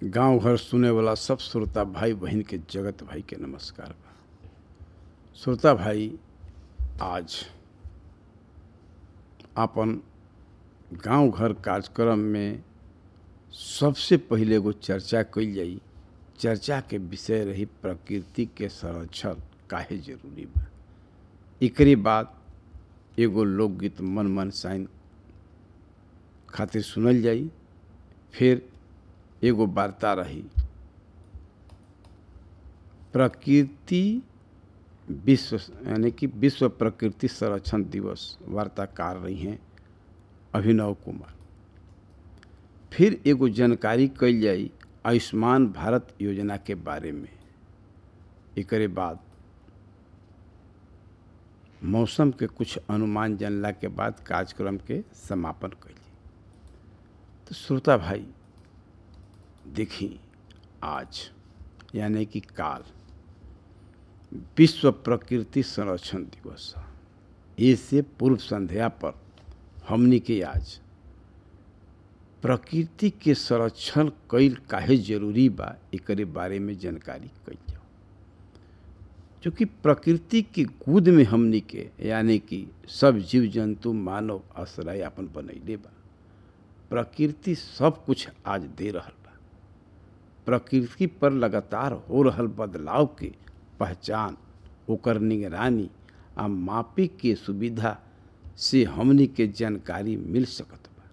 गांव घर सुने वाला सब श्रोता भाई बहन के जगत भाई के नमस्कार बा श्रोता भाई आज अपन गांव घर कार्यक्रम में सबसे पहिले एगो चर्चा कइल जाई चर्चा के विषय रही प्रकृति के संरक्षण काहे जरूरी बा एकरे बाद एगो लोकगीत मन मन साइन खातिर सुनल जाई फिर एगो वार्ता रही प्रकृति विश्व यानी कि विश्व प्रकृति संरक्षण दिवस वार्ताकार रही हैं अभिनव कुमार फिर एगो जानकारी कल जाई आयुष्मान भारत योजना के बारे में एकरे बाद मौसम के कुछ अनुमान जानला के बाद कार्यक्रम के समापन कैली तो श्रोता भाई देखी आज यानी कि काल विश्व प्रकृति संरक्षण दिवस इससे पूर्व संध्या पर हमनी के आज प्रकृति के संरक्षण कैल काहे जरूरी बा एकरे बारे में जानकारी कैल जाओ क्योंकि प्रकृति की कूद में हमनी के यानी कि सब जीव जंतु मानव आश्रय अपन बनैले बा प्रकृति सब कुछ आज दे रहल बा प्रकृति पर लगातार हो रहल बदलाव के पहचान ओकर निगरानी आ मापी के सुविधा से हमनी के जानकारी मिल सकत बा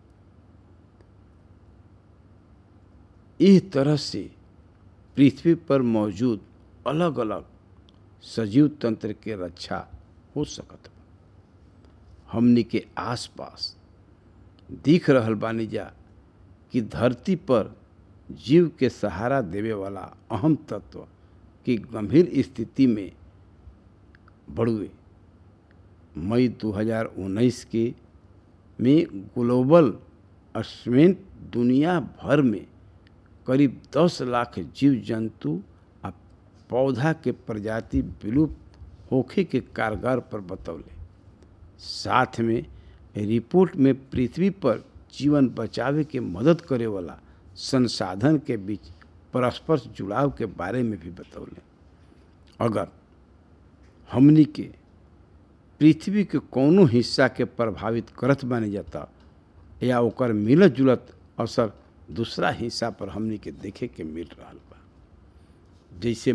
इस तरह से पृथ्वी पर मौजूद अलग अलग सजीव तंत्र के रक्षा हो सकत बा हमनी के आसपास दिख रहल बानी जा कि धरती पर जीव के सहारा देवे वाला अहम तत्व की गंभीर स्थिति में बढ़ुए मई 2019 के में ग्लोबल असमेंट दुनिया भर में करीब 10 लाख जीव जंतु आ पौधा के प्रजाति विलुप्त होखे के कारगर पर बतौले साथ में रिपोर्ट में पृथ्वी पर जीवन बचावे के मदद करे वाला संसाधन के बीच परस्पर जुड़ाव के बारे में भी बतौले अगर हमनी के पृथ्वी के कोनो हिस्सा के प्रभावित करत बने जाता या ओकर मिलत जुलत असर दूसरा हिस्सा पर हमनी के देखे के मिल रहा बा जैसे